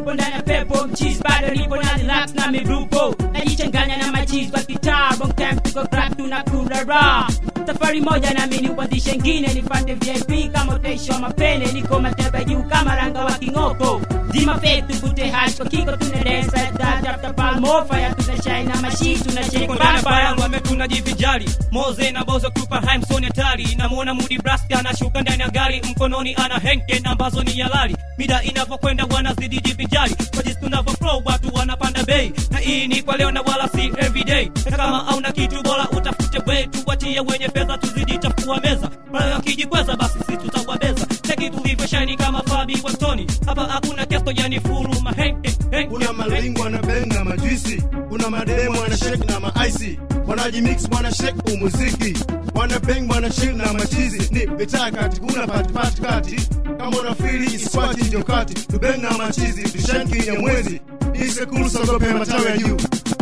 tupo ndani ya pepo mchizi bado nipo na relax na migrupo najichanganya na machizi kwa kitaa wrong time tuko crack tunakula raha safari moja nami ni kuanzisha ngine nipande vip kama utaisha mapene niko mateba juu kama ranga wa kingoko zima fetu vute hash kwa kiko tuna dance like that after palmo fire tuna shine na mashi tuna shake Niko ndani ya vampire fire wame tunajivijali moze na bozo kupa haimson hatari namuona mudi braska anashuka ndani ya gari mkononi ana henken ambazo ni halali mida inavyokwenda wanazidi jivijali kwa jinsi tunavyo flow watu wanapanda bei na hii ni kwa leo na wala si everyday na kama hauna kitu bora utafute way tuwachie wenye fedha tuzidi chafua meza pale wakijikweza basi sisi tutawabeza cheki tulivyo shine kama fabi wastoni hapa hakuna kesto yani furu mahenken henken, kuna malingo anabenga majuisi kuna mademo wana shake na maaisi wanajimix wana shake umuziki wana bang wana shake na machizi ni mitaa kati kuna pati pati kati kama unafili iskwati ndio kati tubeng na machizi tushanki ya mwezi isekulu sogope matawi ya juu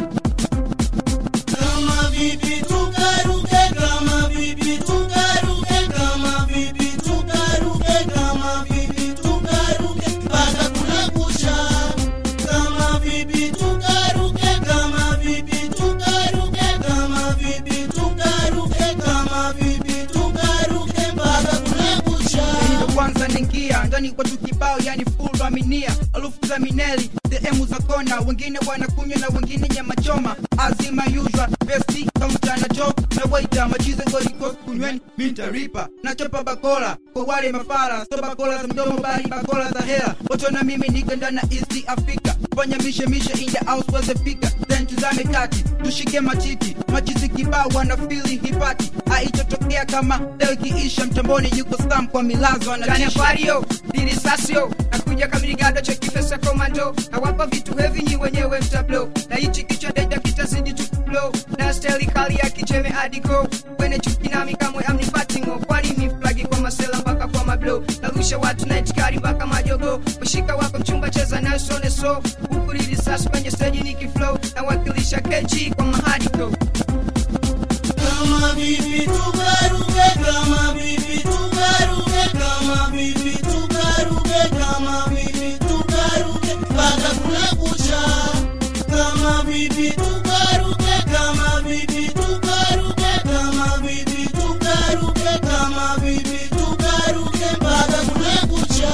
Kama vipi tukaruke, kama vipi tukaruke, kama vipi tukaruke, kama vipi tukaruke, mpaka kuna kucha. Kama vipi tukaruke, kama vipi tukaruke, kama vipi tukaruke, kama vipi tukaruke, mpaka kuna kucha. ndo kwanza ningia ndani kwa tu kibao yani full aminia alufu za mineli sehemu za kona wengine wanakunywa na wengine nyama choma azima usual besti kaunta na job na waita machize golikos kunyweni mintaripa nachopa bakola kwa wale mafara so bakola za mdomo bali bakola za hela wote na mimi niko ndani ya east africa fanya mishe mishe in the house weze fika then tuzame kati tushike matiti machizi kibao wana fili hipati haichotokea kama leo ikiisha mtamboni yuko stam kwa milazo ndani ya anatisha kwario dirisasio nakuja kamirigado chekifesa komando nawapa vitu hevi nyi wenyewe mtablo na hichi kichwa deda kitazidi tukuflo na steli kali ya kicheme adiko kwene chuki nami kamwe amnipatingo kwani miflagi kwa masela mpaka kwa mablo narusha watu na itikari mpaka majogo ushika wako mchumba cheza nayo sone so huku dirisasi kwenye steji nikiflow nawakilisha keji kwa mahadiko Kama vipi tukaruke, kama vipi tukaruke, kama vipi tukaruke, kama vipi tukaruke, mpaka kuna kucha. Kama vipi tukaruke, kama vipi tukaruke, kama vipi tukaruke, kama vipi tukaruke, mpaka kuna kucha.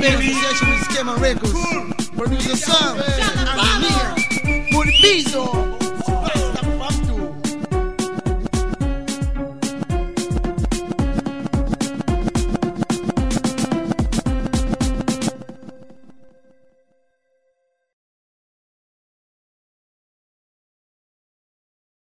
Producer Sam, engineer, Muribizo,